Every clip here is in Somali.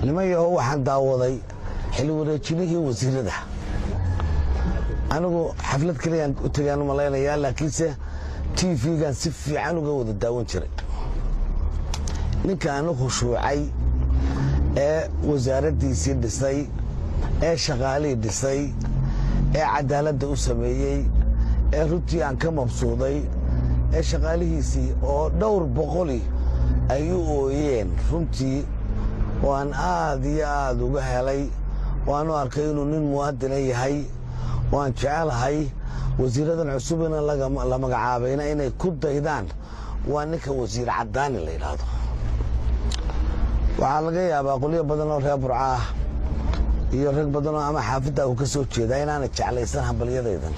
niman yahow waxaan daawaday xil wareejinihii wasiirada anigu xaflad kaliyaan u tegaan u malaynayaa laakiinse t v-gan si fiican uga wada daawan jiray ninkaanu khushuucay ee wasaaraddiisii dhisay ee shaqaalihii dhisay ee cadaaladda u sameeyey ee runtii aan ka mabsuuday ee shaqaalihiisii oo dhowr boqoli ay u ooyeen runtii oo aan aad iyo aad uga helay oo aan u arkay inuu nin muwaadina yahay oo aan jecelahay wasiiradan cusubina la magacaabayna inay ku daydaan waa ninka wasiir caddaani la yidhaahdo waxaa laga yaabaa qolyo badan oo reer burca ah iyo rag badan oo ama xaafidda uu ka soo jeedaa inaana jeclaysan hambalyadaydan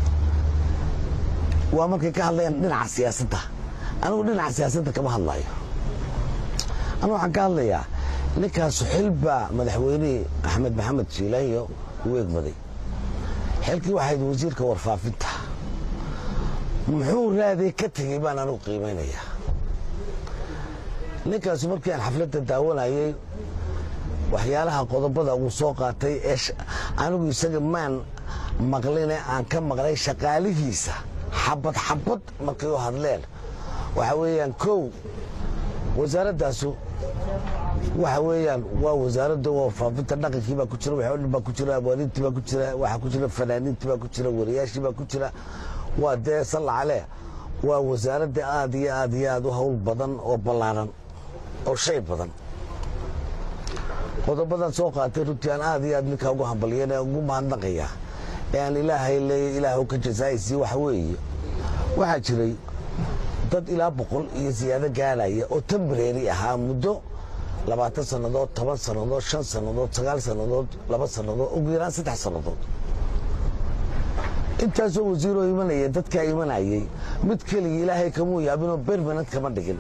waa markay ka hadlayaan dhinaca siyaasadda anigu dhinaca siyaasadda kama hadlayo anigu waxaan ka hadlayaa ninkaasu xilbaa madaxweynihii axmed maxamed jiilaanyo uu egmaday xilkii waxayd wasiirka warfaafinta muxuu raaday ka tegey baan anigu qiimaynayaa ninkaasu markii aan xafladda daawanayay waxyaalaha qodobada uu soo qaatay ee anigu isaga maan maqline aan ka maqlay shaqaalihiisa xabad xabad markay u hadleen waxa weeyaan kow wasaaraddaasu waxa weeyaan waa wasaaradda warfaafinta dhaqankii baa ku jira waxoo dhan baa ku jira abwaaniintii baa ku jira waxaa ku jira fanaaniintii baa ku jira wariyaashii baa ku jira waa dee sallacale waa wasaaradda aad iyo aad iyo aad u hawl badan oo ballaaran oo shay badan qodobadan soo qaatay runtii aan aad iyo aad ninkaa ugu hambalyan ee ugu mahadnaqaya ee aan ilaahay leeya ilaah ka jasaayisii waxa weeye waxaa jiray dad ilaa boqol iyo siyaado gaaraya oo tambareeri ahaa muddo labaatan sannadood toban sannadood shan sannadood sagaal sannadood laba sannadood ugu yaraan saddex sannadood intaasoo wasiiroo imanaya dadkaa imanayay mid keligii ilaahay kamuu yaabinoo bermanad kama dhigin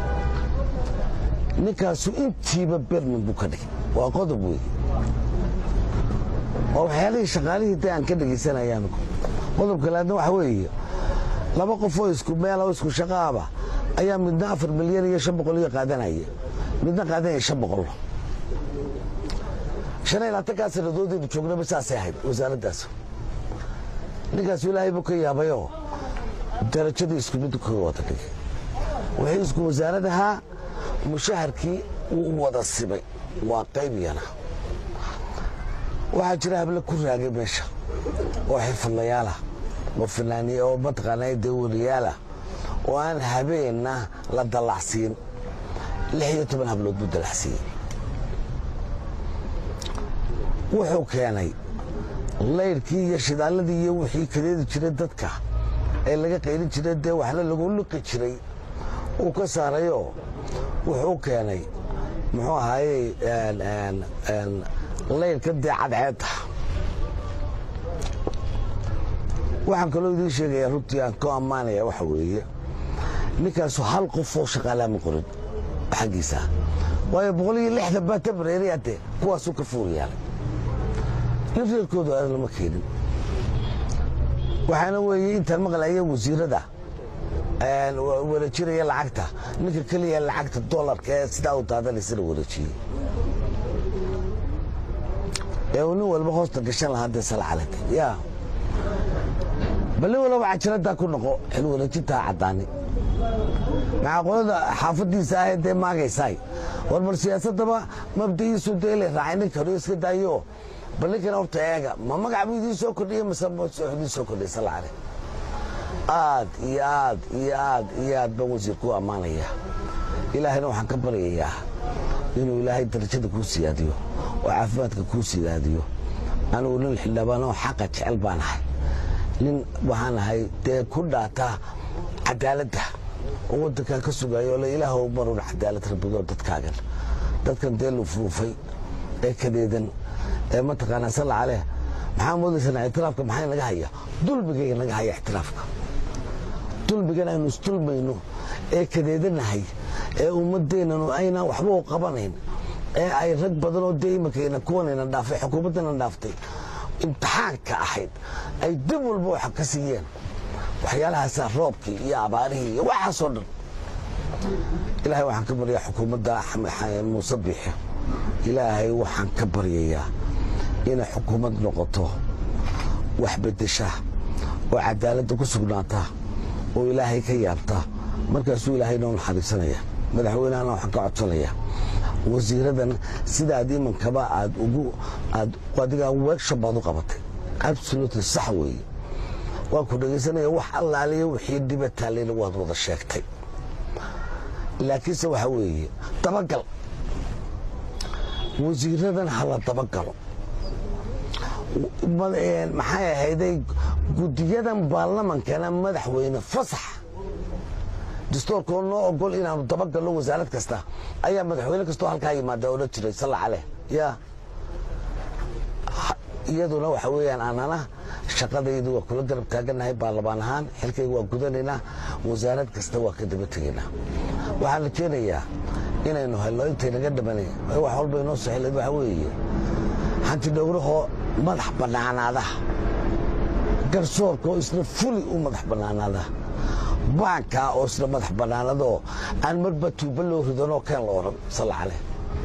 ninkaasu intiiba berman buu ka dhigay waa qodob wey waa waxyaalihii shaqaalihii da aan ka dhegaysanayaan qodobka laadna waxa weeye laba qof oo isku meel oo isku shaqaaba ayaa midna afar milyan iyo shan boqol iyo qaadanaya midna qaadanaya shan boqol shan iyo labaatankaa sannadoodaynu joognaba saasay ahayd wasaaraddaas ninkaasu ilaahay buu ka yaabayoo darajadii isku mid kaga wada dhigay wixii isku wasaaradahaa mushaharkii wuu wada simay waa qaybiyana waxaa jira hable ku raagay meesha oo xirfadlayaalah oo fanaaniye oo mataqaanaa dee wariyaalah oo aan habeenna la dallacsiin lix iyo toban hablood buu dallacsiiyey wuxuu keenay layrkii iyo shidaalladii iyo wixii kadeedi jiray dadka ee laga qaylin jiray dee waxna lagu liqi jiray uu ka saarayoo wuxuu keenay muxuu ahaayey layrka dee cadceedda waxaan kaloo idiin sheegayaa runtii aan ku ammaanaya waxa weeye ninkaasu hal qof oo shaqaalaa ma qorin xaggiisa waayo boqol iyo lixdan baa tabareeraya dee kuwaasuu ka fuuriyaalay nin reerkoodu aan lama keenin waxaana weeye intaan maqlaya wasiirada wareejinaya lacagta ninka keliya lacagta dolarka ee sidaa u daadanaysana wareejiyey ee uu nin walba hoosta gashan lahaa dee salcalad yaa bal nin walba cajiraddaa ku noqo xil wareejintaa caddaani maxaa qolada xaafadiisa ahee dee maagaysaay war bal siyaasaddaba mabda'iisu dee la raacay ninka hore iska daayo bal ninkana horta eega ma magac buu idiin soo kordhiye mase idiin soo kordhiye salcale aad iyo aad iyo aad iyo aad baan wasiir ku ammaanaya ilaahayna waxaan ka baryayaa inuu ilaahay darajada kuu siyaadiyo oo caafimaadka kuu siyaadiyo anigu nin xildhibaanoo xaqa jecel baan ahay nin waxaan ahay dee ku dhaata cadaaladda oo waddankan ka sugayo le ilaahw marun cadaalad rabbigo dadkaagan dadkan dee luufluufay ee kadeedan ee mataqaanaa salla caleh maxaa moodaysanaa ictiraafka maxaa naga haya dulmigayga naga haya ictiraafka dulmigan aynu isdulmayno ee kadeedanahay ee ummaddeennanu aynaan waxba u qabanayn ee ay rag badan oo dee imankayna kuwanayna dhaafay xukuumaddana dhaaftay imtixaanka ahayd ay dib walba waxa ka siiyeen waxyaalahaasaa roobkii iyo abaarihii iyo waxaasoo dhan ilaahay waxaan ka baryaa xukuumadda muuse biixi ilaahay waxaan ka baryayaa inay xukuumad noqoto wax bedesha oo cadaaladda ku sugnaata oo ilaahay ka yaabta markaasuu ilaahay noo naxariisanaya madaxweynehana waxaan ka codsanaya wasiiradan sidaad imankaba aad ugu aad adigaa workshop baad u qabatay absolutely sax weeye waan ku dhegaysanaya wax allaaliya wixii dhiba taallayna waad wada sheegtay laakiinse waxaa weeye dabagal wasiiradan hala dabagalo maxay ahayday guddiyadan baarlamankana madaxweyne fasax dastoorkoo noo ogol inaanu dabagalno wasaarad kasta ayaa madaxweyne kastoo halkaa yimaada odhan jiray salla caleh ya iyaduna waxa weeyaan anana shaqadaydu waa kula garab taaganahay baarlamaan ahaan xilkayga waa gudanaynaa wasaarad kasta waa ka daba tegaynaa waxaan la keenayaa inaynu helno intaynaga dhamanay wax walba inoo saxilayd waxaa weeye hanti dhowrahoo madax bannaanaada garsoorka oo isna fuli u madax bannaanaada baankaa oo isna madax bannaanadoo aan marba tuuba loo ridanoo keen la odhan salla caleh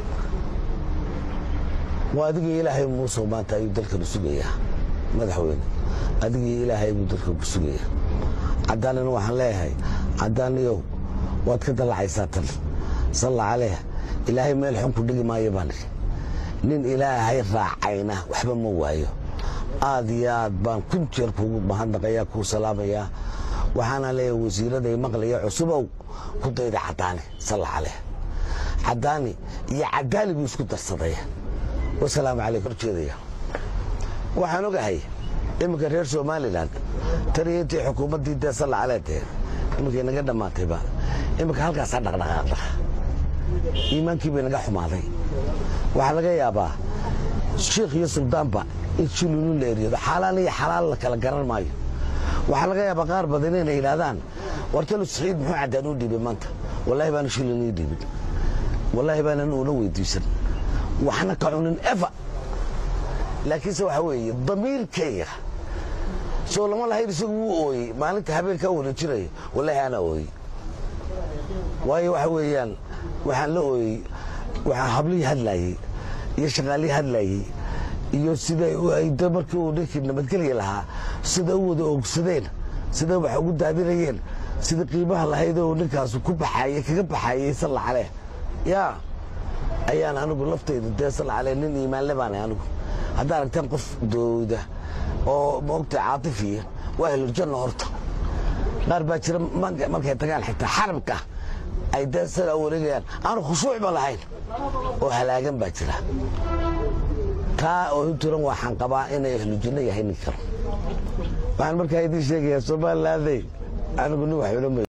waa adigii ilaahay muusoo maanta ayuu dalkanu sugayaa madaxweyne adigii ilaahay buu dalkanu sugayaa caddaanina waxaan leeyahay caddaaniyow waad ka dallacaysaa tan salla caleh ilaahay meel xun ku dhigi maayo baan idhi nin ilaahay raacayna waxba ma waayo aad iyo aad baan kun jeer kuugu mahadnaqayaa kuu salaamayaa waxaana leeyahay wasiiraday maqlaya cusubow ku dayda caddaani salla caleh caddaani iyo caddaali buu isku darsadaya wasalaamu calaykum horjeedaya waxaan ogahay iminka reer somalilan taniyo intii xukuumaddii dee salla calee dee iminkay naga dhammaatayba iminka halkaasaa dhaqdhaqaaqda iimaankii bay naga xumaaday waxaa laga yaabaa shiikh iyo suldaanba in shilinu la eryado xaalaan iyo xalaal la kala garan maayo waxaa laga yaabaa qaar badan inay yidhaahdaan wartalu saxiid muxuu caddaan u dhiibay maanta wallaahi baana shilin ii dhiibin wallaahi baanan uuna weydiisan waxna ka cunin efa laakiinse waxaa weeye damiirkayga soo lama lahayn isagu wuu ooyey maalinta habeenkaa wareejinaya wallaahi anaa ooyey waayo waxa weeyaan waxaan la ooyey waxaa hablihii hadlaayey iyo shaqaalihii hadlaayey iyo sida de markii uu ninkii nabadgelya lahaa sida u wada oogsadeen sida wax ugu daadinayeen sida qiimaha lahayd oo ninkaasu ku baxaayey kaga baxaayey salla caleh yaa ayaan anigu laftayda dee salla caleh nin iimaanle baanay anigu haddaa aragteen qof dooda oo maogta caatifiya waa helurjanna horta qaar baa jira markay tagaan xitaa xarabka ay dee sidaa wareegayaan aanu khushuucba lahayn oo halaagan baa jira taa oo inturan waxaan qabaa inay ahlujinno yahay nin karo waxaan markaa idiin sheegayaa somalilaanday anigu nin waxbana